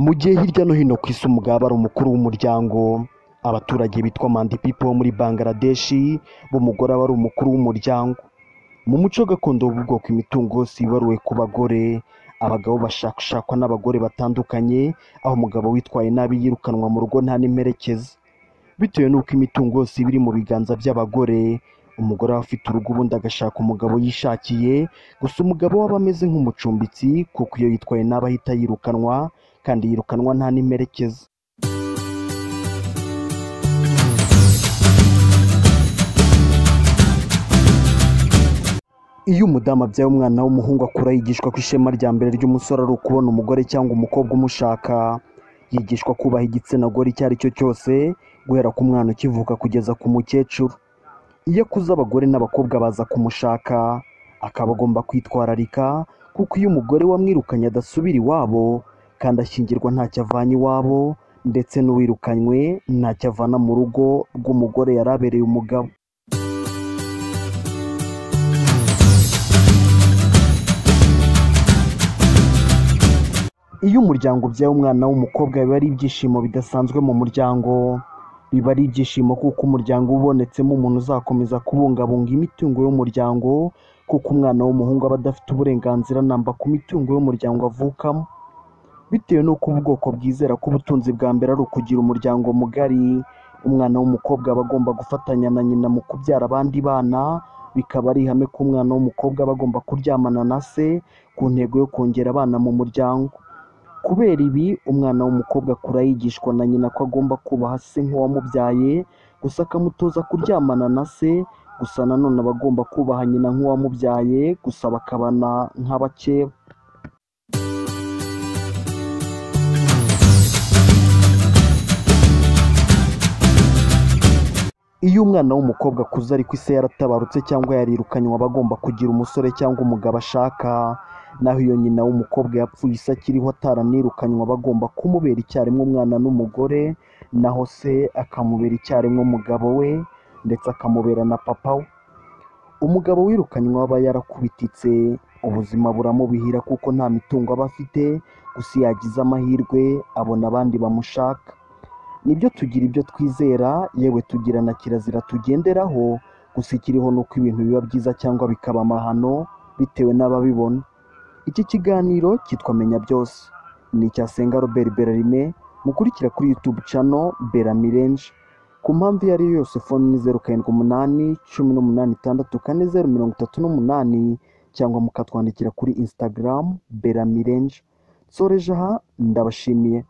Mu gihe hirya no hino ku isi umugabo ari umukuru w'umuryango, abaturage bitwa mandi pipo bo muri Bangladeshi b'umugore aba ari umukuru w'umuryango. Mu muco gakondo w'ubu bwoko imitungo yose yibaruwe ku bagore, abagabo bashakashakwa n'abagore batandukanye, aho umugabo witwaye nabi yirukanwa mu rugo nta n'imperekeza. Bitewe n'uko imitungo yose iba iri mu biganza by'abagore, umugore aba afite urugo ubundi agashaka umugabo yishakiye, gusa umugabo we aba ameze nk'umucumbitsi kuko iyo yitwaye nabi ahita yirukanwa kandi yirukanwa nta n'imperekeza. Iyo umudamu abyaye umwana w'umuhungu akura yigishwa ko ishema rya mbere ry'umusore ari ukubona umugore cyangwa umukobwa umushaka. Yigishwa kubaha igitsina gore icyo ari cyo cyose, guhera ku mwana ukivuka kugeza ku mukecuru. Iyo akuze abagore n'abakobwa baza kumushaka, akaba agomba kwitwararika kuko iyo umugore wamwirukanye adasubira iwabo kandi ashyingirwa ntacyo avanye iwabo ndetse n'uwirukanywe ntacyo avana mu rugo rw'umugore yari abereye umugabo. Iyo umuryango ubyaye umwana w'umukobwa biba ari ibyishimo bidasanzwe mu muryango. Biba ari ibyishimo kuko umuryango ubonetsemo umuntu uzakomeza kubungabunga imitungo y'umuryango kuko umwana w'umuhungu aba adafite uburenganzira namba ku mitungo y'umuryango avukamo. Bitewe n'uko ubu bwoko bwizera ko ubutunzi bwa mbere ari ukugira umuryango mugari, umwana w'umukobwa aba agomba gufatanya na nyina mu kubyara abandi bana, bikaba ari ihame ko umwana w'umukobwa aba agomba kuryamana na se ku ntego yo kongera abana mu muryango. Kubera ibi, umwana w'umukobwa akura yigishwa na nyina ko agomba kubaha se nk'uwamubyaye, gusa akamutoza kuryamana na se, gusa na none aba agomba kubaha nyina nk'uwamubyaye, gusa bakabana nk'abakeba. Iyo umwana w'umukobwa akuze ariko se yaratabarutse cyangwa yarirukanywe aba agomba kugira umusore cyangwa umugabo ashaka, naho iyo nyina w'umukobwa yapfuye ise akiriho ataranirukanywe aba agomba kumubera icyarimwe umwana n'umugore, naho se akamubera icyarimwe umugabo we ndetse akamubera na papa we. Umugabo wirukanywe aba yarakubititse, ubuzima buramuhira kuko nta mitungo aba afite, gusa iyo yagize amahirwe abona abandi bamushaka. Nibyo tugira ibyo twizera, yewe tugira na kirazira tugenderaho, gusa ikiriho ni uko ibintu biba byiza cyangwa bikaba amahano bitewe n'ababibona. Iki kiganiro cyitwa Menya Byose, ni icya Senga Robert Berarime, mukurikira kuri YouTube channel Berami Range. Ku mpamvu iyo ari yo yose fone ni zeru karindwi umunani, cumi n'umunani itandatu kane zeru mirongo itatu n'umunani cyangwa mukatwandikira kuri Instagram Berami Range. Nsoreje aha, ndabashimiye.